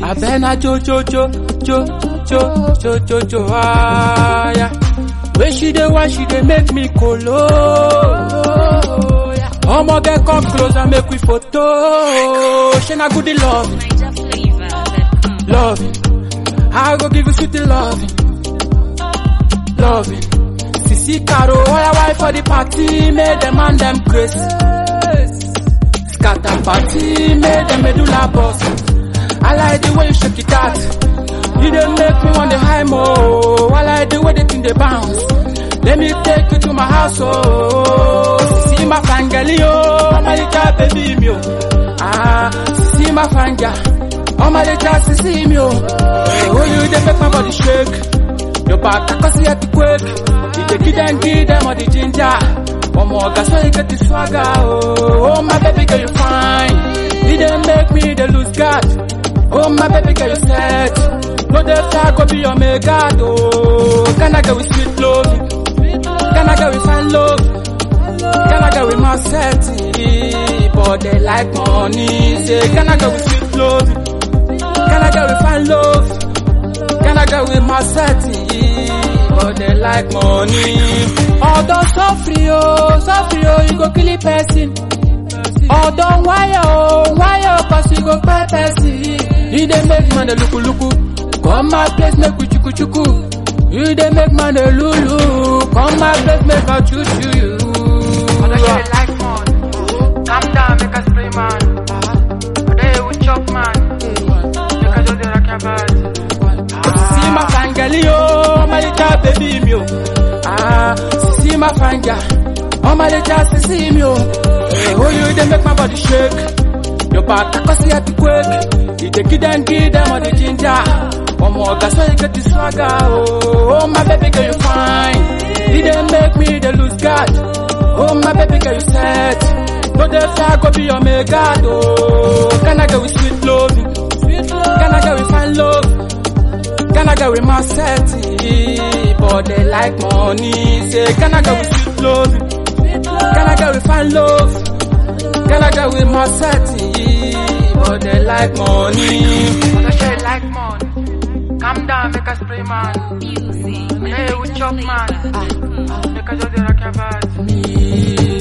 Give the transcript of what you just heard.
Abena jo jo jo jo jo jo jo jo ah yeah. When she dey why she dey make me kolo. Omo get come close and make we photo. She na good love, Niger flavor that comes. love. I go give you sweet love, love. Sisi Caro, why why for the party? Make them and them grace. Scatter party, make them medulla boss. I like the way you shake it out. You dey make me want the high mo. I like the way the thing dey bounce. Let me take you to my house, oh. Sisi my fangirl, yo, my little baby, me, oh. Ah, sisi my fangirl, oh my little sisi, me, oh. Oh, you dey make my body shake. Your back, I can see it quick. You dey give them, give them all the ginger. One more gas, so you get the swagger, oh. Oh, my baby girl, you fine. You dey make me dey lose guard. Oh, my baby girl, you set. No, the flag go be your mega, oh. Can I go with sweet love? Can I go with fine love? Can I go with my set? But they like money. Say, can I go with sweet love? Can I go with fine love? Can I go with my set? But they like money. Although suffer, oh, suffer, oh, you go kill a person. Although wire, oh, wire, cause you go pay person. You dey make man dey luku luku. Come my place, make we chuku chuku. You dey make man dey lulu. Come my place, make I choo choo you. Other shit like man. Calm down, make a spray man. Today we chop man. Make a do the rock your body. See my fangirl, yo, my little baby, me, oh. Ah, see my fangirl, oh my little sissy, me, oh. Hey, oh, you dey make my body shake. Your back, I can see it quick. You dey give them, give them all the ginger. One more gas, so you get the swagger, oh. Oh, my baby girl, you fine. You dey make me dey lose guard. Oh, my baby girl, you set. No, the flag go be your mega, oh. Can I go with sweet loving? Can I go with fine love? Can I go with my set? But they like money. Say, can I go with sweet love? Can I go with fine love? Can I go with my set? But they like money. Other shit like man. Calm down, make a spray man. Music. Today we chop man. Niger flavor that comes. Make a do the rock your body. Me.